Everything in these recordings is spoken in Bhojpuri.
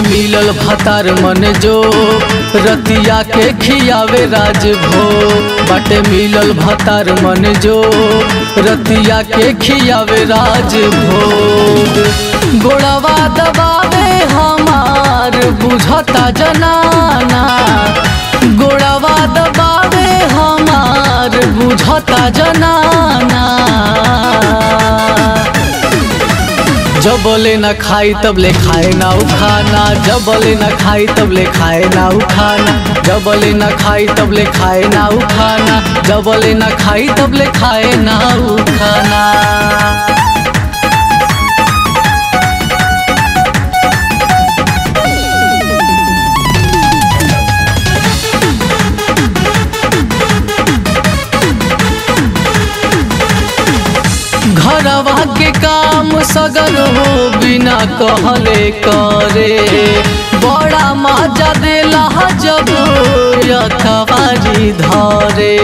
मिलल भतार मन जो रतिया के खियावे राज भो बाटे मिलल भतार मन जो रतिया के खियावे राज भोग गोड़वा दबावे हमार बुझता जनाना गोड़वा दबावे हमार बुझता जनाना जब बोले न खाई तब ले खाए ना उखाना जब बोले न खाई तब ले खाए ना उखाना जब बोले न खाई तब ले खाए ना उखाना जब बोले न खाई तब ले खाए ना उखाना घरवा के काम सगर हो बिना कहले करे बड़ा मजा देला जब यखबारी धरे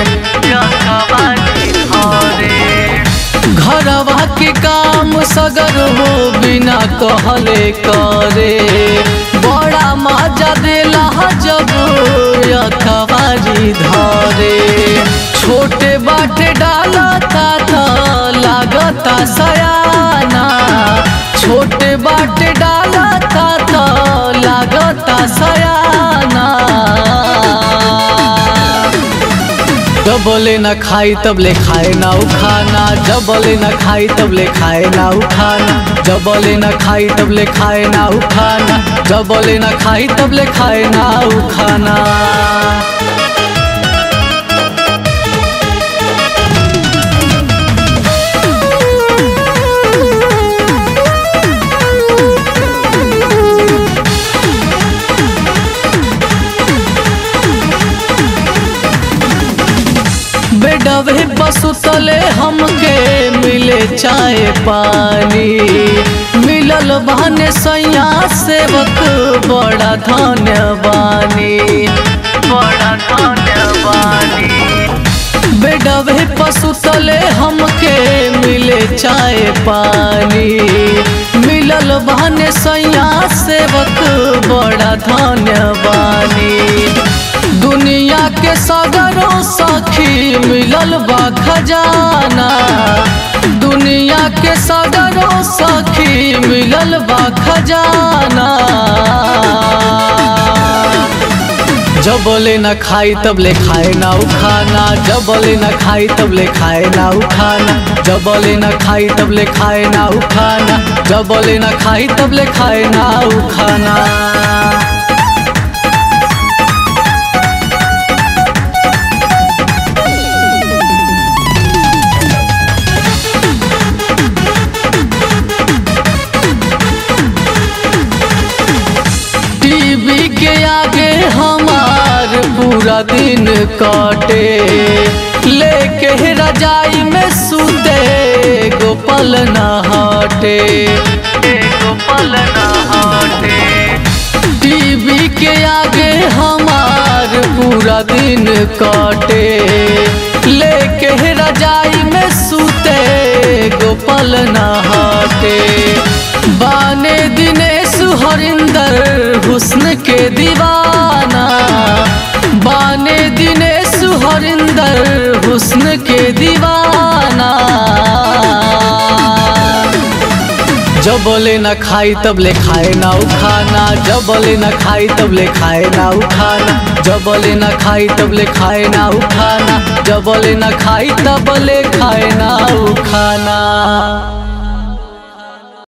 घरवा के काम सगर हो बिना कहले करे बड़ा मजा देला जब यखबारी धरे छोटे बाटे डाला था लागता सयाना छोटे बाटे डाला था तो लागता सयाना जब बोले न खाई तब ले खाए ना उखाना जब बोले न खाई तब ले खाए ना उखाना जब बोले न खाई तब ले खाए ना उखाना जब बोले न खाई तब ले खाए ना उखाना बेडवे बसुतले हमके मिले चाय पानी मिलल बहने सैया सेवक बड़ा धन्यवानी बड़ा धन्यवानी बेडवे पसुतले हमके मिले चाय पानी मिलल बहने सैया सेवक बड़ा धन्यवानी दुनिया के सगरों सखी मिलल बा खजाना दुनिया के सगरों सखी मिलल बा खजाना जब बोले न खाई तब ले खाए ना उखाना जब बोले न खाई तब ले खाए ना उखाना जब बोले न खाई तब ले खाए ना उखाना जब बोले न खाई तब ले खाए ना उखाना टीवी के आगे हमार पूरा दिन काटे लेके रजाई में सूते गोपाल न हटे गोपाल न हटे टीवी के आगे हमार पूरा दिन काटे लेके रजाई में सूते गोपाल न हटे बाने दिनेश हरिंदर हुस्न के दीवाना बाने दिनेश हरिंदर हुस्न के दीवाना जब बोले न खाई तब ले खाए ना उखाना जब बोले न खाई तब ले खाए ना उखाना जब बोले न खाई तब ले खाए ना उखाना जब बोले न खाई तब ले खाए ना उखाना